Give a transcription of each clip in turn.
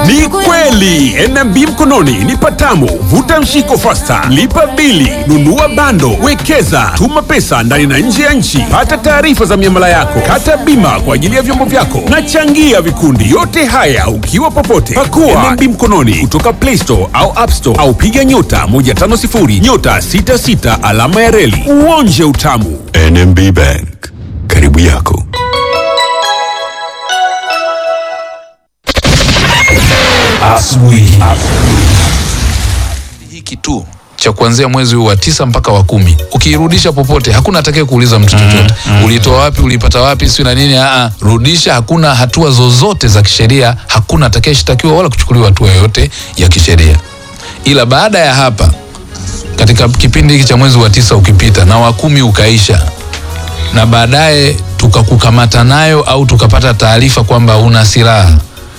Ni kweli NMB mkononi ni patamu. Vuta mshiko fasta, lipa bili, nunua bando, wekeza, tuma pesa ndani na nje ya nchi, pata taarifa za miamala yako, kata bima kwa ajili ya vyombo vyako na changia vikundi. Yote haya ukiwa popote. Pakua NMB mkononi kutoka Play Store au App Store au piga nyota 150 nyota 66 alama ya reli uonje utamu. NMB Bank, karibu yako. Asubuhi. hiki tu cha kuanzia mwezi huu wa tisa mpaka wa kumi ukiirudisha popote hakuna atakaye kuuliza mtu chochote ulitoa wapi ulipata wapi sio na nini aa rudisha hakuna hatua zozote za kisheria hakuna atakayeshtakiwa wala kuchukuliwa hatua yoyote ya kisheria ila baada ya hapa katika kipindi hiki cha mwezi wa tisa ukipita na wa kumi ukaisha na baadaye tukakukamata nayo au tukapata taarifa kwamba una silaha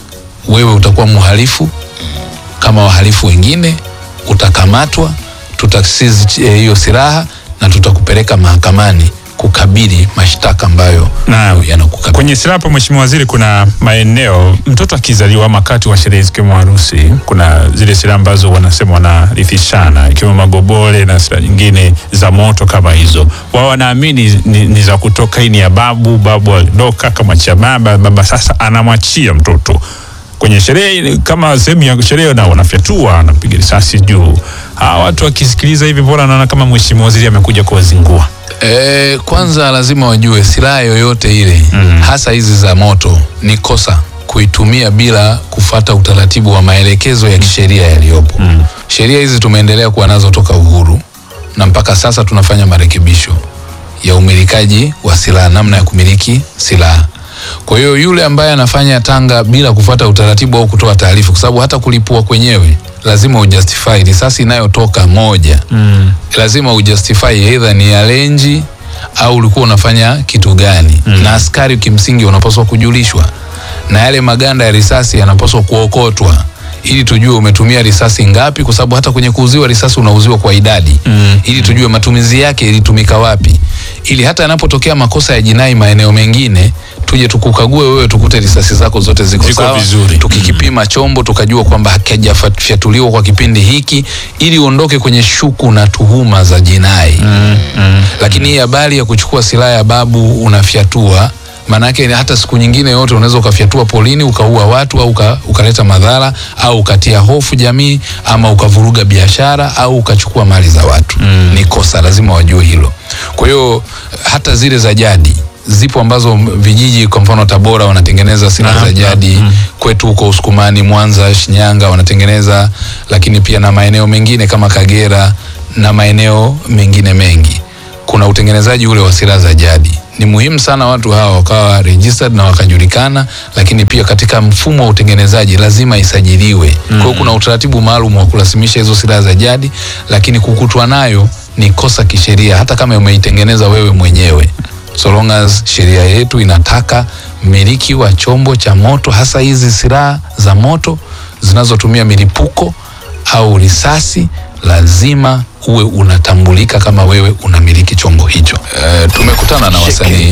wewe utakuwa mhalifu kama wahalifu wengine utakamatwa tutasizi eh, hiyo silaha na tutakupeleka mahakamani kukabili mashtaka ambayo Naam. yanakukabili Kwenye silaha hapo, Mheshimiwa Waziri, kuna maeneo mtoto akizaliwa ama wakati wa sherehe zikiwemo harusi, kuna zile silaha ambazo wanasema wanarithishana, ikiwemo magobole na silaha nyingine za moto kama hizo. Wao wanaamini ni, ni za kutoka, hii ni ya babu, babu aliondoka kama cha baba, baba sasa anamwachia mtoto kwenye sherehe kama sehemu ya sherehe, na wanafyatua wanapiga risasi juu. Hawa watu wakisikiliza hivi, mbona naona kama Mheshimiwa Waziri amekuja kuwazingua? E, kwanza lazima wajue silaha yoyote ile mm. hasa hizi za moto ni kosa kuitumia bila kufata utaratibu wa maelekezo ya kisheria yaliyopo. mm. Sheria hizi tumeendelea kuwa nazo toka uhuru na mpaka sasa tunafanya marekebisho ya umilikaji wa silaha, namna ya kumiliki silaha. Kwa hiyo yule ambaye anafanya tanga bila kufuata utaratibu au kutoa taarifa, kwa sababu hata kulipua kwenyewe lazima ujustify risasi inayotoka moja mm. lazima ujustify either ni ya lenji au ulikuwa unafanya kitu gani mm. na askari kimsingi unapaswa kujulishwa na yale maganda ya risasi yanapaswa kuokotwa ili tujue umetumia risasi ngapi, kwa sababu hata kwenye kuuziwa risasi unauziwa kwa idadi mm. ili tujue matumizi yake ilitumika wapi, ili hata yanapotokea makosa ya jinai maeneo mengine tuje tukukague wewe, tukute risasi zako zote ziko, Ziko sawa, vizuri. tukikipima chombo tukajua kwamba hakijafyatuliwa kwa kipindi hiki, ili uondoke kwenye shuku na tuhuma za jinai mm, mm, lakini hii habari ya kuchukua silaha ya babu unafyatua maanake hata siku nyingine yote unaweza ukafyatua polini ukaua watu au uka, ukaleta madhara au ukatia hofu jamii ama ukavuruga biashara au ukachukua mali za watu mm. ni kosa lazima wajue hilo kwa hiyo hata zile za jadi zipo ambazo m- vijiji kwa mfano tabora wanatengeneza silaha za jadi mm. kwetu huko usukumani mwanza shinyanga wanatengeneza lakini pia na maeneo mengine kama kagera na maeneo mengine mengi kuna utengenezaji ule wa silaha za jadi. Ni muhimu sana watu hawa wakawa registered na wakajulikana, lakini pia katika mfumo wa utengenezaji lazima isajiliwe. Kwa hiyo kuna utaratibu maalum wa kurasimisha hizo silaha za jadi, lakini kukutwa nayo ni kosa kisheria, hata kama umeitengeneza wewe mwenyewe, so long as sheria yetu inataka mmiliki wa chombo cha moto, hasa hizi silaha za moto zinazotumia milipuko au risasi lazima uwe unatambulika kama wewe unamiliki chombo hicho. E, tumekutana na wasanii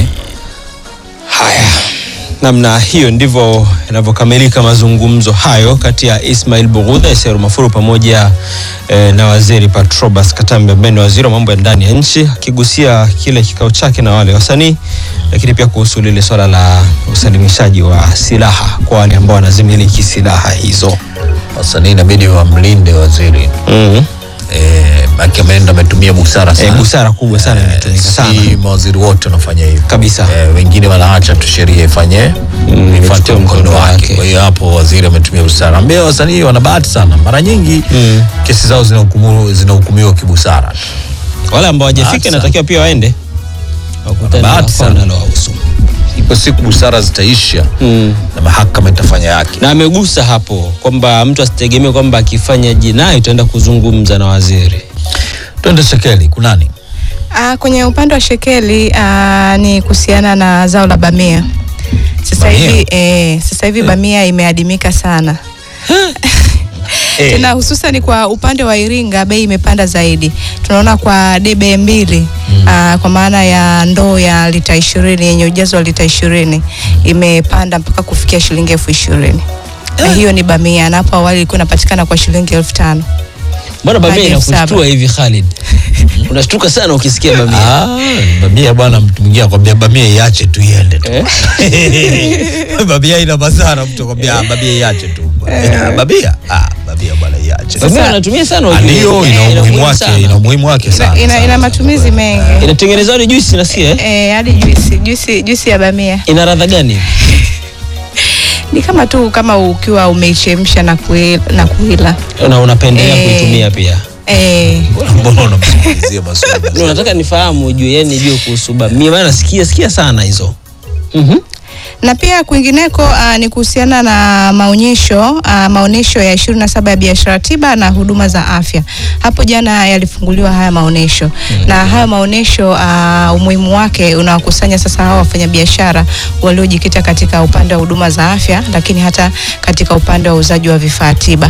Haya, namna hiyo ndivyo yanavyokamilika mazungumzo hayo kati ya Ismail Bughudha Isairu Mafuru pamoja eh, na waziri Patrobas Katambe ambaye ni waziri wa mambo ya ndani ya nchi akigusia kile kikao chake na wale wasanii, lakini pia kuhusu lile swala la usalimishaji wa silaha kwa wale ambao wanazimiliki silaha hizo. wasanii inabidi wamlinde waziri mm eh, maki ameenda ametumia busara Eh, sana busara kubwa sana imetumika sana si mawaziri wote wanafanya hivyo kabisa. eh, wengine wanaacha tu sheria ifanye Mm, ifuate ichukue mkondo mkondo wake wake. kwa hiyo hapo waziri ametumia busara ambia wasanii wana bahati sana mara nyingi Mm. kesi zao zinahukumu- zinahukumiwa kibusara Wale ambao Bahati hawajafika sana. inatakiwa pia waende wakutane na Bahati sana. wanalowahusu. ipo siku busara zitaisha Mm. na mahakama itafanya yake na amegusa hapo kwamba mtu asitegemee kwamba akifanya jinai utaenda kuzungumza na waziri. twende shekeli kunani Ah, kwenye upande wa shekeli ah, ni kuhusiana na zao la bamia. Sasa Bamia? hivi eh, sasa hivi bamia imeadimika sana. Tena hususan kwa upande wa Iringa bei imepanda zaidi. Tunaona kwa debe mbili ah, kwa maana ya ndoo ya lita ishirini yenye ujazo wa lita ishirini imepanda mpaka kufikia shilingi elfu ishirini. na hiyo ni bamia, na hapo awali ilikuwa inapatikana kwa shilingi elfu tano. Mbona bamia Hadi elfu saba. inakushtua hivi Khalid? Unashtuka sana ukisikia bamia. Ah, bamia bwana, mtu mwingine akwambia bamia iache tu iende tu. bamia ina madhara, mtu akwambia ah, bamia iache tu. Ah, Bamia, ah, bamia bwana iache. Bamia wanatumia sana Ah, ujue. Ndio, ina Eh, umuhimu wake, sana. ina umuhimu wake Ina, sana. ina, sana, ina sana. matumizi mengi Inatengenezwa hadi juice nasikia eh? eh, hadi juisi, juisi, juisi ya bamia Ina ladha gani? ni kama tu kama ukiwa umeichemsha na kuila, na kuila. Na unapendelea Eh. kuitumia pia. Eh, Mbona mbona unamsikilizia maswali? Ndio nataka nifahamu ujue, yani nijue kuhusu bamia. Maana nasikia sikia sana hizo. Mhm. na pia kwingineko uh, ni kuhusiana na maonyesho uh, maonyesho ya 27 ya biashara tiba na huduma za afya. Hapo jana yalifunguliwa haya maonyesho na haya maonyesho uh, umuhimu wake unawakusanya sasa hawa wafanyabiashara waliojikita katika upande wa huduma za afya, lakini hata katika upande wa uuzaji wa vifaa tiba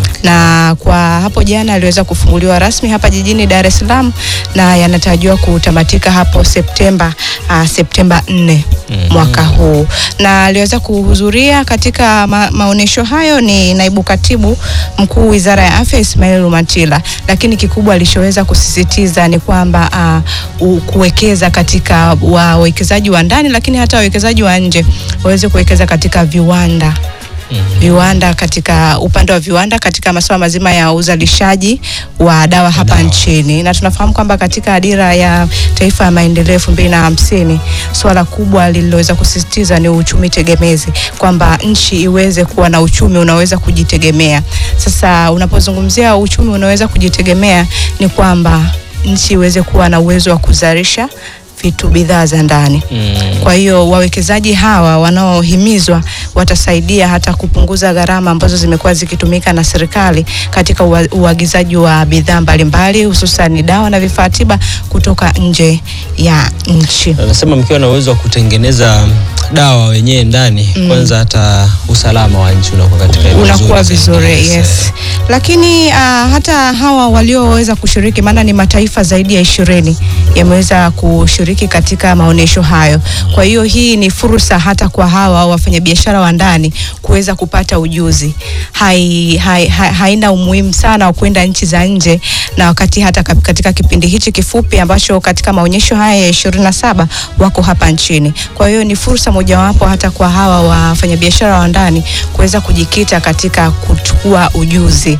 na kwa hapo jana aliweza kufunguliwa rasmi hapa jijini Dar es Salaam na yanatarajiwa kutamatika hapo Septemba uh, Septemba 4 mwaka huu, na aliweza kuhudhuria katika ma maonyesho hayo ni naibu katibu mkuu Wizara ya Afya Ismail Lumatila, lakini kikubwa alichoweza kusisitiza ni kwamba uh, u- kuwekeza katika wawekezaji wa ndani, lakini hata wawekezaji wa nje waweze kuwekeza katika viwanda viwanda katika upande wa viwanda katika masuala mazima ya uzalishaji wa dawa hapa nchini, na tunafahamu kwamba katika dira ya taifa ya maendeleo elfu mbili na hamsini swala kubwa lililoweza kusisitiza ni uchumi tegemezi, kwamba nchi iweze kuwa na uchumi unaweza kujitegemea. Sasa unapozungumzia uchumi unaweza kujitegemea, ni kwamba nchi iweze kuwa na uwezo wa kuzalisha vitu bidhaa za ndani. Kwa hiyo wawekezaji hawa wanaohimizwa watasaidia hata kupunguza gharama ambazo zimekuwa zikitumika na serikali katika ua- uagizaji wa bidhaa mbalimbali hususan dawa na vifaa tiba kutoka nje ya nchi. Anasema mkiwa na uwezo wa kutengeneza dawa wenyewe ndani, kwanza hata usalama wa nchi unakuwa katika hali unakuwa nzuri vizuri zaidi. yes. Lakini uh, hata hawa walioweza kushiriki, maana ni mataifa zaidi ya ishirini yameweza kushiriki katika maonyesho hayo. Kwa hiyo hii ni fursa hata kwa hawa wafanyabiashara wa ndani kuweza kupata ujuzi. Hai, hai, hai, haina umuhimu sana wa kwenda nchi za nje, na wakati hata kap- katika kipindi hichi kifupi ambacho katika maonyesho haya ya ishirini na saba wako hapa nchini. Kwa hiyo ni fursa mojawapo hata kwa hawa wafanyabiashara wa ndani kuweza kujikita katika kuchukua ujuzi.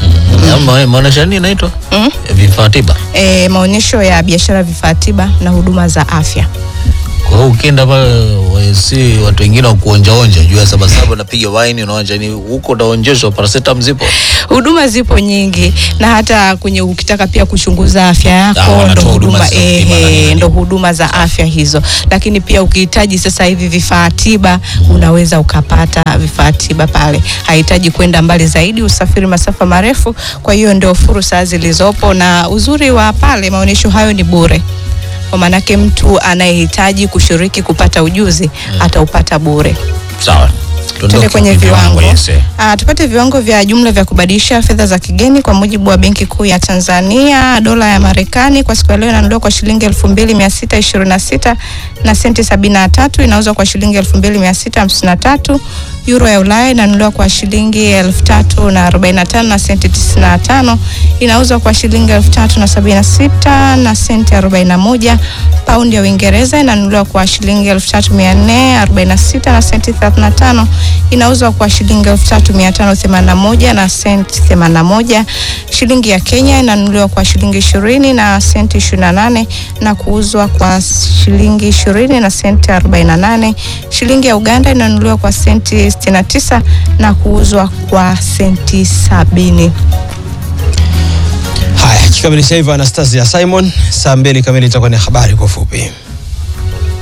Ma- Maonyesho nini inaitwa? Mm? Vifaa tiba. E, maonyesho ya biashara vifaa tiba na huduma za afya. Kwa hiyo ukienda pale wa- si watu wengine wa kuonjaonja juu ya sabasaba unapiga waini unaonja ni huko utaonjeshwa paracetamol zipo. Huduma zipo nyingi na hata kwenye ukitaka pia kuchunguza afya Ah, yako ndo wanatoa huduma huduma za kupima na ehe, nini. ndo huduma za afya hizo, lakini pia ukihitaji sasa hivi vifaa tiba unaweza ukapata vifaa tiba pale, hahitaji kwenda mbali zaidi, usafiri masafa marefu. Kwa hiyo ndio fursa zilizopo, na uzuri wa pale maonyesho hayo ni bure kwa maanake mtu anayehitaji kushiriki kupata ujuzi ataupata bure. Sawa. Tuende kwenye viwango. yes, eh. Ah, tupate viwango vya jumla vya kubadilisha fedha za kigeni kwa mujibu wa Benki Kuu ya Tanzania. Dola ya Marekani kwa siku ya leo inanunuliwa kwa shilingi 2626 na senti 73, inauzwa kwa shilingi 2653. Euro ya Ulaya inanunuliwa kwa shilingi 3045 na senti 95, inauzwa kwa shilingi 3076 na senti 41. Paundi ya Uingereza inanunuliwa kwa shilingi 3446 na senti 35, inauzwa kwa shilingi 3581 na senti 81. Shilingi ya Kenya inanunuliwa kwa shilingi 20 na senti 28 na kuuzwa kwa shilingi 20 na senti 48. Shilingi ya Uganda inanunuliwa kwa senti 69 na kuuzwa kwa senti 70. Haya, kikamilisha hivyo Anastasia Simon, saa mbili kamili itakuwa ni habari kwa ufupi.